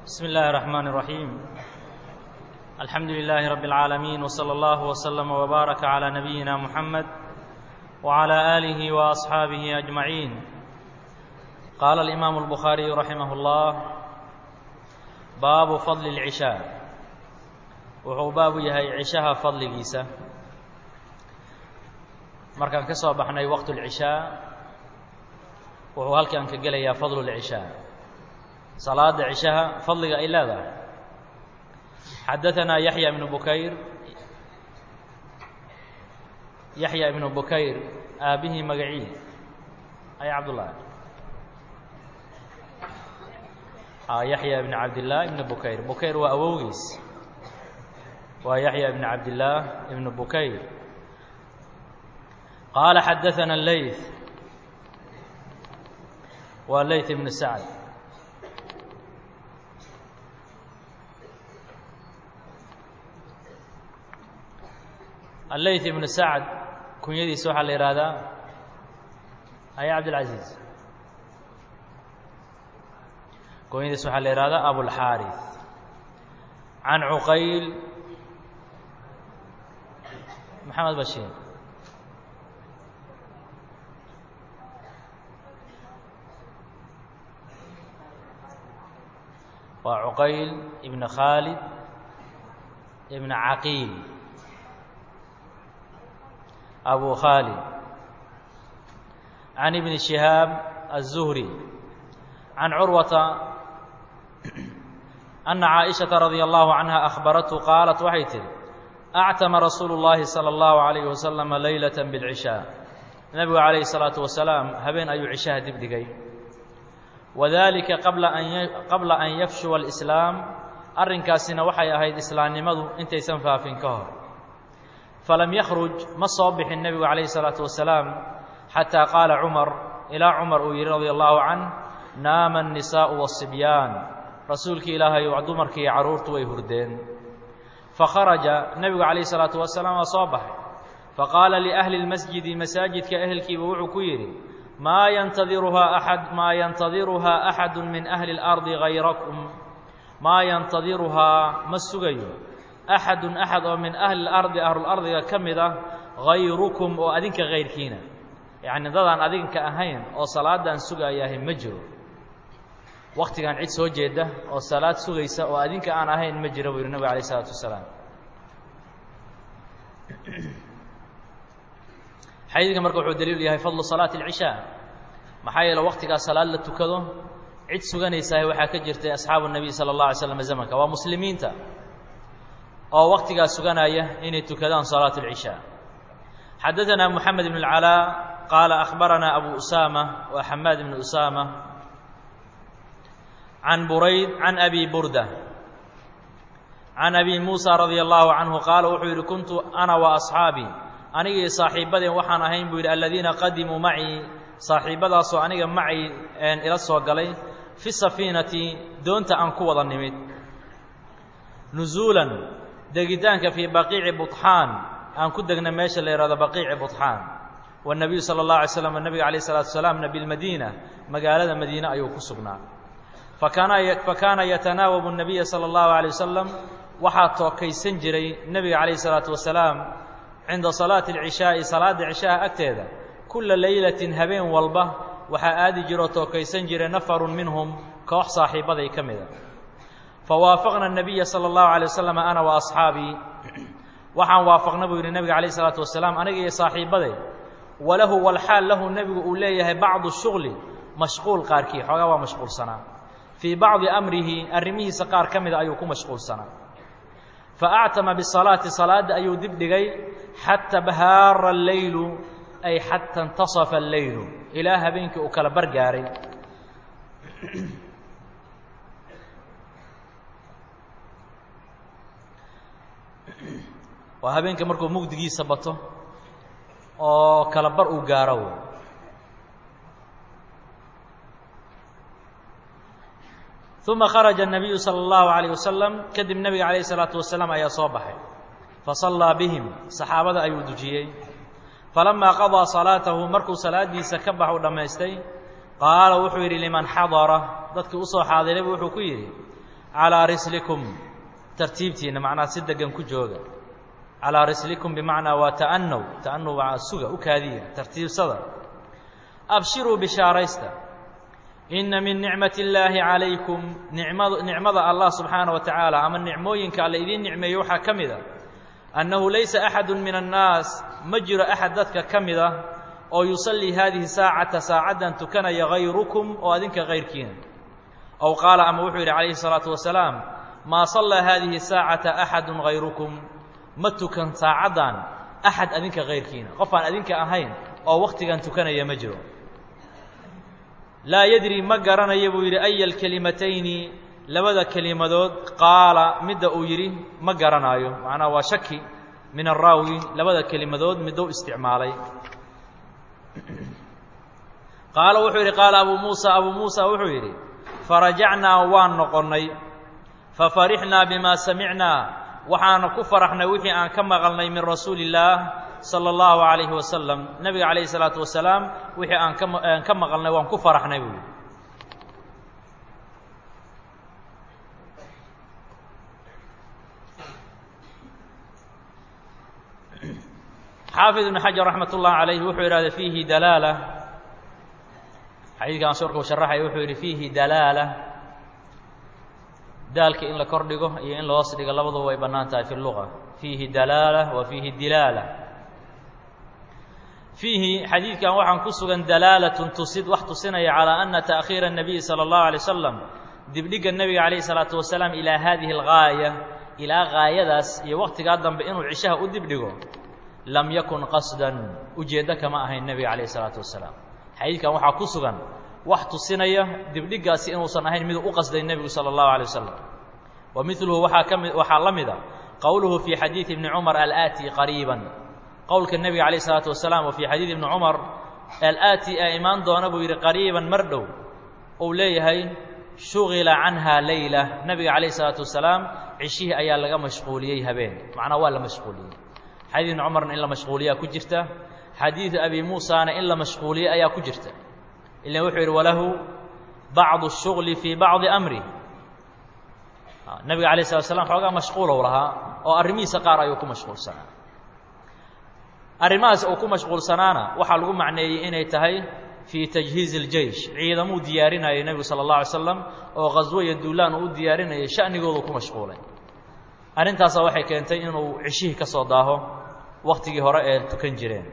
بسم الله الرحمن الرحيم الحمد لله رب العالمين وصلى الله وسلم وبارك على نبينا محمد وعلى آله وأصحابه أجمعين قال الإمام البخاري رحمه الله باب فضل العشاء wuxuu baabu yahay cishaha fadligiisa markaan ka soo baxnay waqt اlcishaa wuxuu halkan ka gelayaa fadlu اlcishaa salaada cishaha fadliga ay leedahay xadaثanaa yaxya ibnu bukayr yaxya ibnu bukayr aabihii magacii ay cabdullah yaxya ibn cabdillaah ibn bukayr bukayr waa awowgiis waa yaxya ibn cabdillaah ibn bukayr qaala xadaثana leyth waa leyth ibn sacd aleyth ibn sacd kunyadiisa waxaa la yihahdaa aya cabdilcaziiz kunyadiisa waxaa la yihahdaa abulxaariث can cuqayl maxamed bashiir waa cuqayl ibn khaalid ibn caqiil abu khaalid can ibni shihaab الzuhri can curwata ana caaئiشhaةa radي allahu canha akhbarathu qaalat waxay tihi actama rasuulu اllahi salى اllahu عalayh wasalam leylaة bاlcishaa nebigu calayhi الsalaatu wasalaam habeen ayuu cishaha dib dhigay wadalika qabla an yafshuwa اlislaam arrinkaasina waxay ahayd islaamnimadu intaysan faafin ka hor falam yakhruj ma soo bixin nebigu calayhi الsalaatu wasalaam xataa qaala cumar ilaa cumar uu yihi radi allahu canh naama الnisaءu wالصibyaan rasuulkii ilaahay dumarkii iyo carruurtu way hurdeen fakharaja nebigu calayhi salaatu wasalaam waa soo baxay faqaala liahli اlmasjidi masaajidka ehelkiiba wuxuu ku yidhi maa yantadiruhaa axad maa yantadiruhaa axadu min ahli اlardi hayrakum maa yantadiruhaa ma sugayo axadun axad oo min ahli اlardi ahlulardiga ka mid ah hayrukum oo adinka hayrkiina yacni dadaan adinka ahayn oo salaadaan sugayahay ma jiro waktigan cid soo jeeda oo salaad sugaysa oo adinka aan ahayn ma jiro buu yihi nabig alayh isalaatu wasalaam xadiidka marka wuxuu daliil yahay fadlu salaati اlcishaa maxaa yeele waktigaa salaad la tukado cid suganaysahay waxaa ka jirtay asxaabu الnabiy salى اllah alay slam zamanka waa muslimiinta oo waktigaa suganaya inay tukadaan salaat اlcishaa xadaثana moxamed ibn اlcalaa qaala akhbarana abu usaama wa xamaad ibn usaama can burayd can abi burda can abi muusa radia allahu canhu qaala wuxuu yidhi kuntu ana wa asxaabii anigii saaxiibadeen waxaan ahayn buu yidhi aladiina qadimuu macii saaxiibadaasoo aniga macay ila soo galay fi safiinati doonta aan ku wada nimid nusuulan degitaanka fii baqiici buطxaan aan ku degna meesha la yihahdo baqiici buطxaan wالnabiyu salى اllah alay slam nebiga alayh الsalatu wasalaamna bilmadiina magaalada madiine ayuu ku sugnaa fakaana yatanaawabu الnabiya salى اllahu عalيه wasalam waxaa tookaysan jiray nebiga calayh الsalaatu wasalaam cinda salaati اlcishaaءi salaada cishaha agteeda kula leylatin habeen walba waxaa aadi jiroo tookaysan jiray nafaru minhum koox saaxiibaday ka mida fawaafaqna الnabiya salى اllahu عalيه wasalam ana wa asxaabii waxaan waafaqna buu yidhi nebiga calayh الsalaatu wasalaam aniga iyo saaxiibaday walahu walxaal lahu nebigu uu leeyahay bacdu shugli mashquul qaarkii xoogaa waa mashquulsanaa fii bacdi amrihi arrimihiisa qaar ka mida ayuu ku mashquulsanaa faactama bisalaati salaadda ayuu dib dhigay xata bahaara alleylu ay xata intasafa alleylu ilaa habeenkii uu kala bargaaray waa habeenka markuu mugdigiisa bato oo kala bar uu gaaro uma kharaja الnabiyu salى اllahu عalيه wasalam kadib nebiga calayh الsalaatu wasalaam ayaa soo baxay fasallaa bihim saxaabada ayuu dujiyey falamaa qadaa salaatahu markuu salaadiisa ka bax u dhammaystay qaala wuxuu yidhi liman xadara dadkii usoo xaadiraybu wuxuu ku yidhi calaa rislikum tartiibtiinna macnaha si degan ku jooga calaa rislikum bimacnaa waa ta'anow ta'anow waa suga u kaadiya tartiibsada abshiruu bishaaraysta inna min nicmati illaahi calaykum nicmad nicmada allah subxaana wa tacaala ama nicmooyinka alla idiin nicmeeyo waxaa ka mid a annahu laysa axadu min annaas ma jiro axad dadka ka mid ah oo yusallii haadihi saacata saacaddan tukanaya hayrukum oo adinka kayrkiina ow qaala ama wuxuu yidhi calayhi salaatu wasalaam maa sallaa haadihi saacata axadun hayrukum ma tukan saacaddan axad adinka kayrkiina qof aan adinka ahayn oo wakhtigan tukanaya ma jiro laa yadri ma garanayo buu yidhi aya alkelimatayni labada kelimadood qaala midda uu yidhi ma garanaayo macnaha waa shaki min araawi labada kelimadood midou isticmaalay qaala wuxuu yidhi qaala abuu muusa abuu muusa wuxuu yidhi farajacnaa waan noqonnay fafarixnaa bimaa samicnaa waxaana ku faraxnay wixii aan ka maqalnay min rasuuli illaah sala allahu calayhi wasalam nebiga calayhi salaatu wasalaam wixii aan ka aan ka maqalnay waan ku faraxnay buu yidhi xaafid ibn xajar raxmat ullahi calayh wuxuu yidhahda fiihi dalaala xadiidkan surka uu sharaxaya wuxuu yidhi fiihi dalaala daalka in la kor dhigo iyo in la hoos dhigo labaduba way bannaan tahay fi luga fiihi dalaala wa fiihi dilaala fiihi xadiidkan waxaan ku sugan dalaalatun tusid wax tusinaya calaa ana ta'khiira الnabiyi salى اllahu alay wasalam dibdhigga nebiga calayhi salaatu wasalaam ilaa hadihi algaaya ilaa gaayadaas iyo waktigaa dambe inuu cishaha u dibdhigo lam yakun qasdan ujeeddo kama ahayn nebiga calayhi salaatu wasalaam xadiidkan waxaa ku sugan wax tusinaya dibdhiggaasi inuusan ahayn miduu u qasday nebigu sala allahu alay wasalam wa miluhu waxaa ka mi waxaa la mida qowluhu fii xadiidi ibni cumar alaati qariiban qowlka nebiga calayh isalaatu wasalaam oo fii xadiidi ibni cumar alaati ee imaan doona buu yidhi qariiban mar dhow uu leeyahay shugila canha leyla nebiga calayh isalaatu wasalaam cishihii ayaa laga mashquuliyey habeen macnaa waa la mashquuliyey xadiid ibni cumarna in la mashquuliyaa ku jirta xadiidu abi muusana in la mashquuliyey ayaa ku jirta ilan wuxuu yidhi walahu bacdu الshugli fii bacdi amri nebiga alayه slat slam xoogaa mashquulow lahaa oo arrimihiisa qaar ayuu ku mashquulsanaa arrimahaas uu ku mashquulsanaana waxaa lagu macneeyey inay tahay fii tajhiizi اljeish ciidamuu diyaarinayay nebigu salى اlه alay slam oo khaswo iyo duulaan uu u diyaarinayay sha'nigoodu ku mashquulay arrintaasa waxay keentay inuu cishihii ka soo daaho waktigii hore ee tukan jireen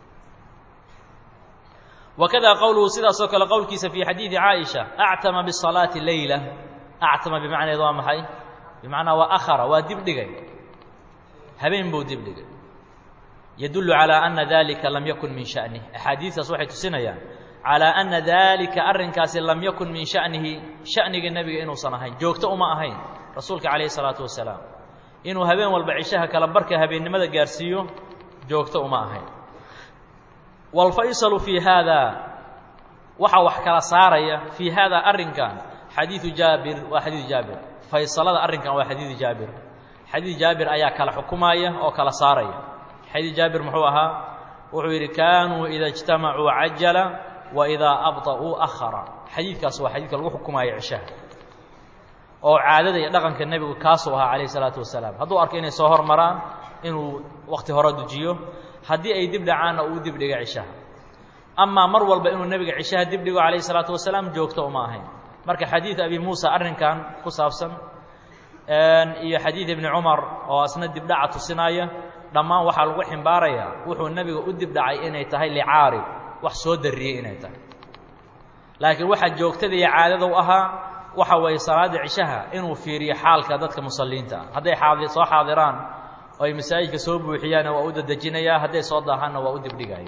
wakada qowluhu sidaasoo kale qowlkiisa fii xadiidi caaisha actama bisalaati leyla actama bimacneed waa maxay bimacnaa waa akhara waa dibdhigay habeen buu dibdhigay yadullu calaa ana dalika lam yakun min sha'nih axaadiistaas waxay tusinayaan calaa ana dalika arrinkaasi lam yakun min sha'nihi sha'niga nebiga inuusan ahayn joogto uma ahayn rasuulka calayhi salaatu wasalaam inuu habeen walba cishaha kala barka habeennimada gaarsiiyo joogto uma ahayn wاlfaysalu fii haada waxaa wax kala saaraya fii haada arrinkan xadiidu jaabir waa xadiidu jaabir faysalada arrinkan waa xadiidu jaabir xadiid jaabir ayaa kala xukumaya oo kala saaraya xadiid jaabir muxuu ahaa wuxuu yidhi kaanuu ida اجtamacuu cajala wa idaa abطa'uu ahara xadiidkaas waa xadiidka lagu xukumaayo cishaha oo caadada iyo dhaqanka nebigu kaasuu ahaa calayh الsalaatu wasalaam hadduu arko inay soo hormaraan inuu wakti hore dujiyo haddii ay dib dhacaanna uu dib dhiga cishaha amaa mar walba inuu nebiga cishaha dib dhigo calayh isalaatu wasalaam joogto uma ahayn marka xadiid abi muusa arrinkan ku saabsan iyo xadiid ibni cumar oo asna dibdhaca tusinaya dhammaan waxaa lagu ximbaarayaa wuxuu nebiga u dibdhacay inay tahay licaarid wax soo darriyey inay tahay laakiin waxaa joogtada iyo caadada u ahaa waxa weeye salaadda cishaha inuu fiiriyo xaalka dadka musalliinta ah hadday aadi soo xaadiraan oo ay masaajidka soo buuxiyaanna waa u dadejinayaa hadday soo daahaanna waa u dibdhigaya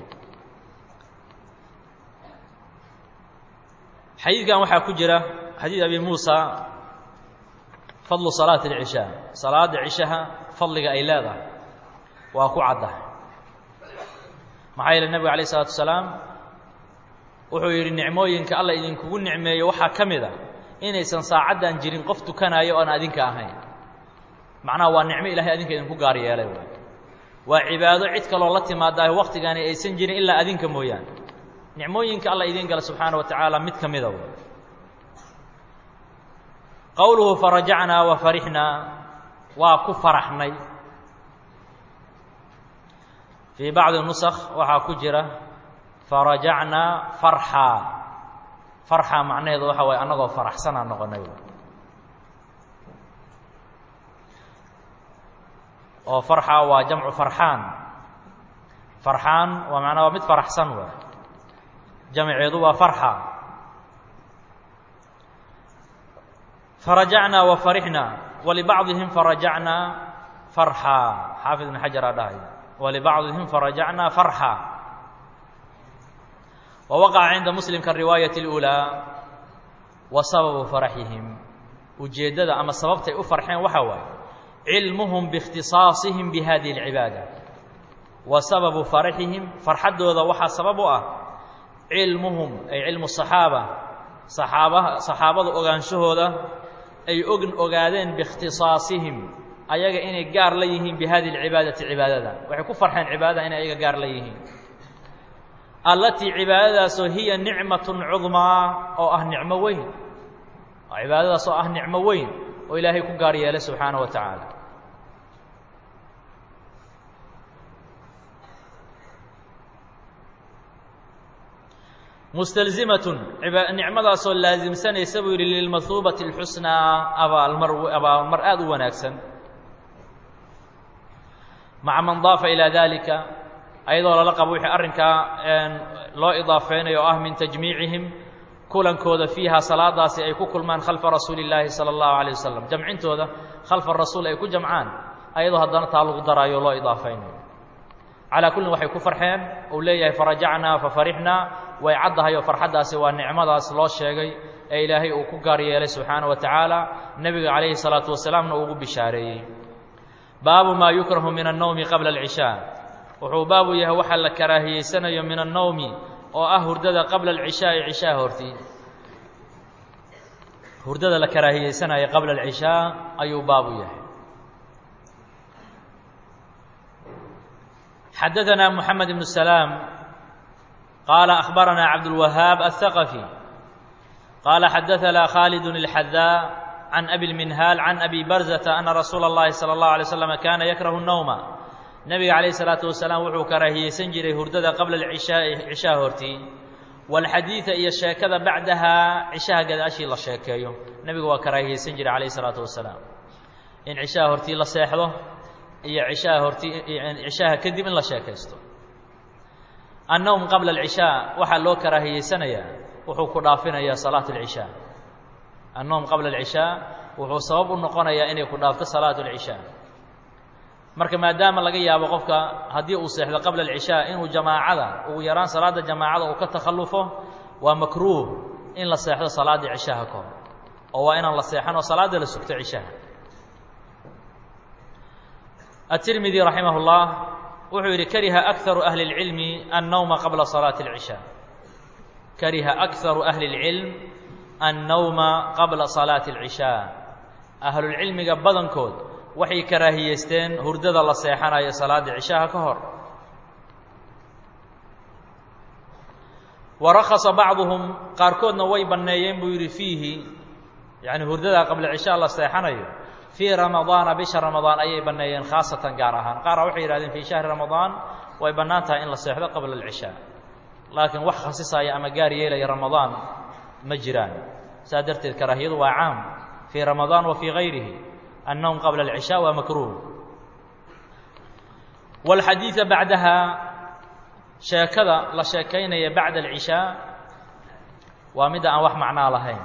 xadiidkan waxaa ku jira xadiid abi muusa fadlu salaati اlcishaa salaadda cishaha fadliga ay leedahay waa ku caddahay maxaa yeele nebigu alayh isalaatu wasalaam wuxuu yidhi nicmooyinka alla idinkugu nicmeeyo waxaa ka mid a inaysan saacaddan jirin qof tukanaayo oan adinka ahayn macnaha waa nicmo ilahay adinka idinku gaar yeelay waay waa cibaado cid kaloo la timaadaayo waktigaani aysan jirin ilaa adinka mooyaane nicmooyinka alla idiin gala subxaana wa tacaala mid ka mida way qowluhu farajacnaa wa farixnaa waa ku faraxnay fii bacdi nusakh waxaa ku jira farajacnaa farxaa farxaa macnaheedu waxa waye annagoo faraxsanaa noqonay oo farxa waa jamcu farxaan farxaan waa macnaa waa mid faraxsan waay jamceedu waa farxa farajacnaa wa farixnaa walibacdihim farajacnaa farxaa xaafid ibn xajar aa dhahay walibacdihim farajacnaa farxa wa waqaca cinda muslim kariwaayati اlأulىa wa sababu faraxihim ujeeddada ama sababtay u farxeen waxaa waaye cilmuhum biاkhtiصaasihim bihadihi اlcibaada wa sababu faraxihim farxaddooda waxaa sabab u ah cilmuhum ay cilmu صaxaaba saxaabaha saxaabada ogaanshahooda ay og ogaadeen biاkhtiصaasihim ayaga inay gaar la yihiin bihadihi اlcibaadati cibaadada waxay ku farxeen cibaadada inay ayaga gaar la yihiin allatii cibaadadaasoo hiya nicmaة cudmaa oo ah nicmo weyn cibaadadaas oo ah nicmo weyn oo ilaahay ku gaar yeelay subxaanaه wa tacaala mustalzimatun nicmadaasoo laasimsanaysa buu yidhi lilmahuubati اlxusnaa abaalmar abaalmar aada u wanaagsan maca man daafa ilaa dalika ayadoo lala qabo wixii arrinkaa loo idaafeynayo oo ah min tajmiicihim kulankooda fiiha salaadaasi ay ku kulmaan khalfa rasuuli اllaahi salى اllahu alيه wasalam jamcintooda khalfa rasuul ay ku jamcaan ayadoo haddana taa lagu daraayo loo idaafeynayo calaa kullin waxay ku farxeen uu leeyahay farajacnaa fafarixnaa way caddahay oo farxaddaasi waa nicmadaas loo sheegay ee ilaahay uu ku gaar yeelay subxaana wa tacaala nebiga calayhi salaatu wasalaamna uu ugu bishaareeyey baabu maa yukrahu min annowmi qabla alcishaa wuxuu baabu yahay waxa la karaahiyeysanayo min annowmi oo ah hurdada qabla alcishaa'i cishaa hortii hurdada la karaahiyeysanayo qabla alcishaa ayuu baabu yahay xadaثna mحamed بن سلام qال أخbarana cabdالوهاaب الثقفي qال xadaثna khالد الحdاء عن أbي المنهاaل عن أbي برزة أنa رasuul الlahi صلى الله عليه وسلم kana ykrه النوم nebiga عalaيه الصلاaةu وaسلاaم wuxuu karaahiyeysan jiray hurdada qabla العishaaءi cishaha hortii wاlxadiiثa iyo sheekada bacdaha cishaha gadaashii la sheekeeyo nebigu waa karaahiyeysan jiray عalaيه الصلاaةu وaسلاaم in cishaha hortii la seexdo iyo cishaha horti cishaha kadib in la sheekaysto annowm qabla alcishaa waxaa loo karaahiyeysanayaa wuxuu ku dhaafinayaa salaat alcishaa annowm qabla alcishaa wuxuu sabab u noqonayaa inay ku dhaafto salaat alcishaa marka maadaama laga yaabo qofka haddii uu seexdo qabla alcishaa inuu jamaacada ugu yaraan salaadda jamaacada uu ka takhallufo waa makruuh in la seexdo salaaddii cishaha ka hor oo waa inaan la seexan oo salaadda la sugto cishaha التirmidي raximah الlah wuxuu yidhi kariha أكثaru أhli العilmi الnowma qabla صalaaةi العishاء kariha أكثaru أhli العilm الnowma qabla صalaaةi العishاء ahlulcilmiga badankood waxay karaahiyeysteen hurdada la seexanayo salaada cishaha ka hor warakasa bacduhum qaarkoodna way banneeyeen buu yidhi fiihi yani hurdada qabla cishaa la seexanayo fii ramadaana bisha ramadaan ayay banneeyeen khaasatan gaar ahaan qaara waxay yihahdeen fii shahri ramadaan way bannaan tahay in la seexdo qabla alcishaa laakiin wax khasisaya ama gaar yeelaya ramadaan ma jiraan saa darteed karaahiyadu waa caam fii ramadaan wa fii gayrihi annowm qabla alcishaa waa makruuh wاlxadiida bacdaha sheekada la sheekaynaya bacda alcishaa waa midda aan wax macnaa lahayn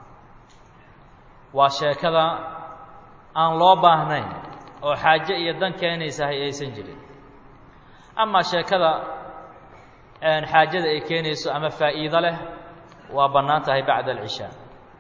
waa sheekada aan loo baahnayn oo xaaje iyo dan keenaysahay aysan jirin amaa sheekada xaajada ay keenayso ama faa'iido leh waa bannaan tahay bacda alcishaa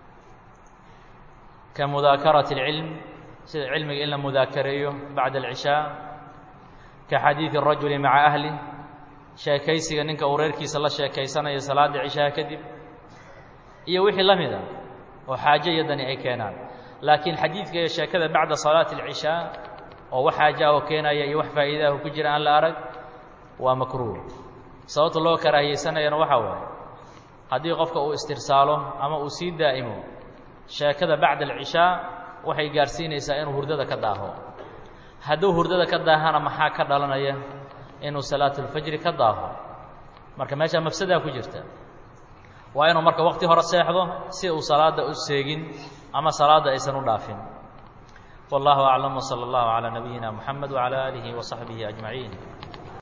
ka mudaakarati اlcilm sida cilmiga in la mudaakareeyo bacda alcishaa ka xadiidi الrajuli maca ahli sheekaysiga ninka uu reerkiisa la sheekaysanayo salaada cishaha kadib iyo wixii la mida oo xaaje iyo dani ay keenaan laakiin xadiidka iyo sheekada bacda salaati alcishaa oo wax xaaja oo keenaya iyo wax faa'iidaah ku jira aan la arag waa makruuh sababta loo karaahiyeysanayana waxaa waaye haddii qofka uu istirsaalo ama uu sii daa'imo sheekada bacda alcishaa waxay gaarsiinaysaa inuu hurdada ka daaho hadduu hurdada ka daahana maxaa ka dhalanaya inuu salaatulfajri ka daaho marka meeshaa mafsadaa ku jirta waa inuu marka waqti hore seexdo si uu salaadda u seegin ama salaadda aysan u dhaafin wallahu aclam wsala allahu calaa nabiyina moxamed wacala aalihi wa saxbihi ajmaciin